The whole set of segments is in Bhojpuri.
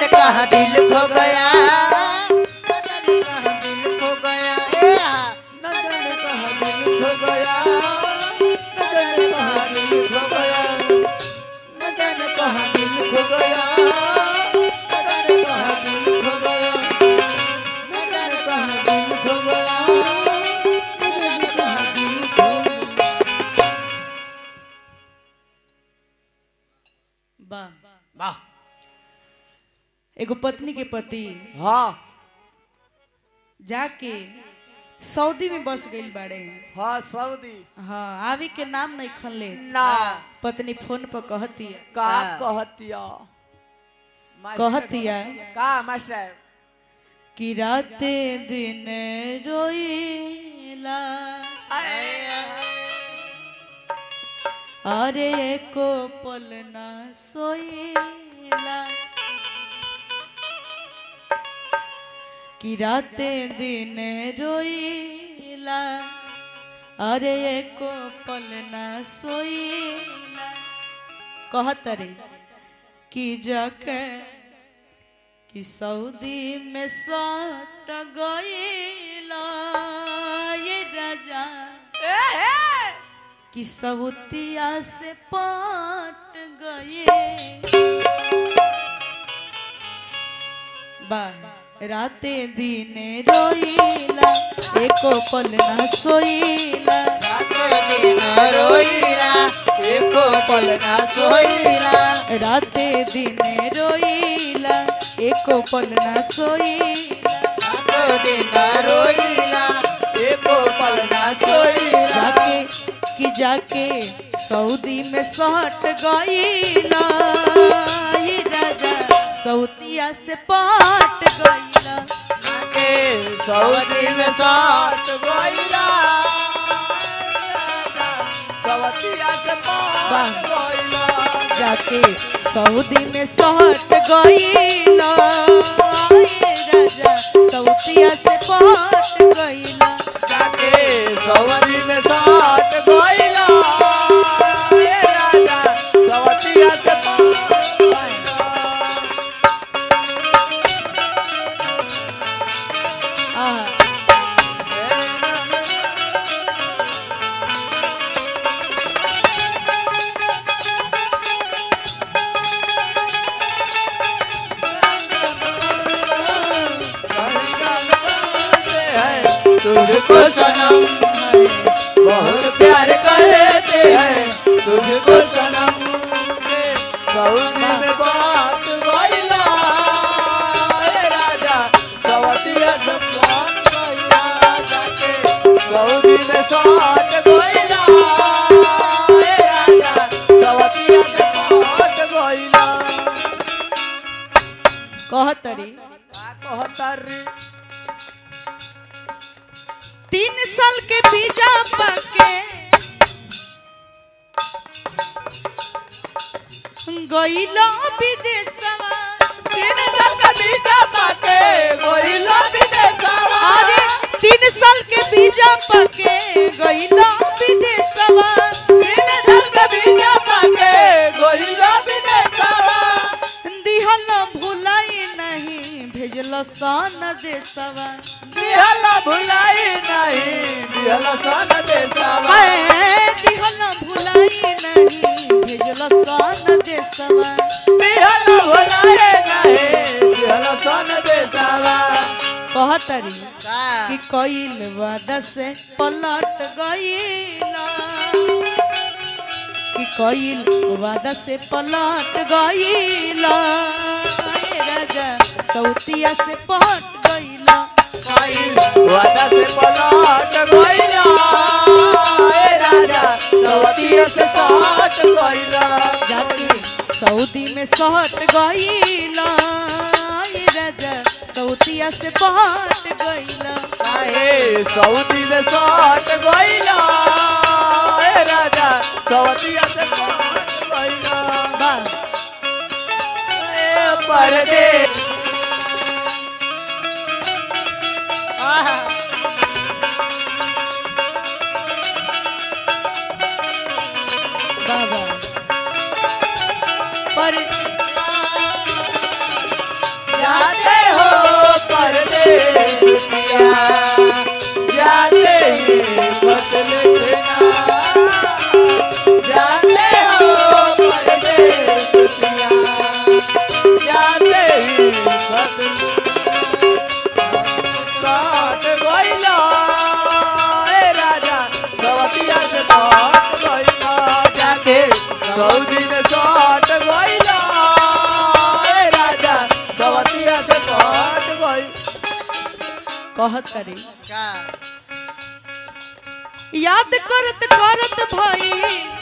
जाने कहाँ दिल खो गया न जाने कहाँ दिल खो गया ए हा, न जाने कहाँ दिल खो गया न जाने कहाँ दिल खो गया न जाने कहाँ दिल खो गया न जाने कहाँ दिल खो गया न जाने कहाँ दिल खो गया न जाने कहाँ दिल खो गया वाह वाह एगो पत्नी के पति हाँ जाके सऊदी में बस गइल बाड़े हाँ सऊदी हाँ आवी के नाम नहीं खनले ना पत्नी फोन पर कहती है का हाँ। कहतिया कहती है का मास्टर कि राते दिन रोईला अरे एको पल ना सोईला कि राते दिन रोईला अरे एको पल ना सोईला कहत रे कि जाके कि सऊदी में सट गईला ये राजा कि सऊतिया से पाट गए बाह राते दिने रोईला एको पल ना सोईला रोईला एको पल ना सोईला राते दिने रोईला एको पल ना सोईला रातो दिन रोईला एको पल ना सोईला जाके कि जाके सऊदी में सहट गईला ये राजा सऊदिया से पाट गईला के सऊदी में साथ गोईला सवतिया से पार वाह। गोईला जाके सऊदी में सहट गईला ये राजा सऊदिया से पाट गईला जाके सऊदी में साथ गोईला ए राजा सवतिया से पार आहा तुझको सनम बहुत प्यार करते हैं तुझको सनम के सऊदी में बात गइला ए राजा सवतिया से बात गइला जाके सऊदी में साथ गइला ए राजा सवतिया से बात गइला कहतरी का कहतारी तीन साल के बीजा पके गईला विदेशवा तीन साल का बीजा पाके गइला विदेशवा अरे तीन साल के बीजा पके गईला विदेशवा तीन साल का बीजा पाके गइला विदेशवा दिहल भुलाई नहीं भेजल सन देशवा दिहला भुलाई नहीं दिहला सन देशवा हाय, दिहल भुलाई नहीं भेजल सन देशवा दिहला भुलाई नहीं दिहला सन देशवा कहतरी का कि कईल वादा से पलट गईला कि कईल वादा से पलट गईला ए राजा सौतिया से पहट गईला कइल वादा से पलट गइला ए राजा सवतिया से साथ गइला जाके सऊदी में सहट गईला ए राजा सौतिया से पहट गईला काहे सऊदी में साथ गइला ए राजा सवतिया से साथ गइला वाह ए परदेश आहा वाह वाह पर जाते हो परदेसिया जाते ही बदल देना जाते हो परदेसिया जाते ही बदल काट गइला ए राजा सवतिया से काट गइला जाके सऊदी में काट गइला ए राजा सवतिया से काट गइल कहत करे का याद करत करत भई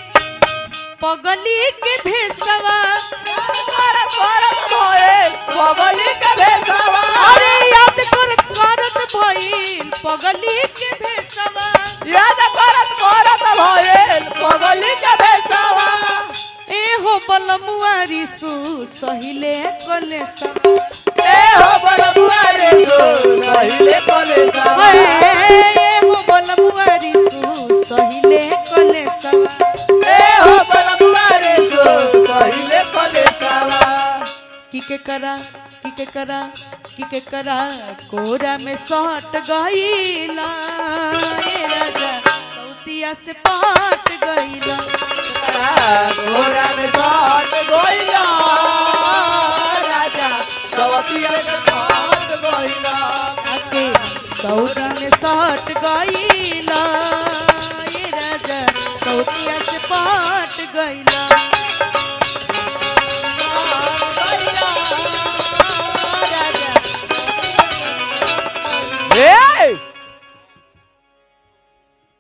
पगली के भेसवा करत करत भए बबली के भेसावा अरे याद करत करत भई पगली के भेसवा याद करत करत भए बबली के भेसावा ए हो बलमुआरी सु सहिले कलेसा ए हो बलबुआ रे सो सहिले कलेसावा ए हो बलमुआरी सु सहिले कलेसा ए हो बलबुआ रे सो सहिले कलेसावा की के करा की के करा की के करा कोरा में सट गईला ए राजा सौतिया से पाट गईला घोड़ा में साथ गोइला राजा सवतिया के साथ गोइला आके सौदा में सट गईला ए राजा सौतिया से पाट गईला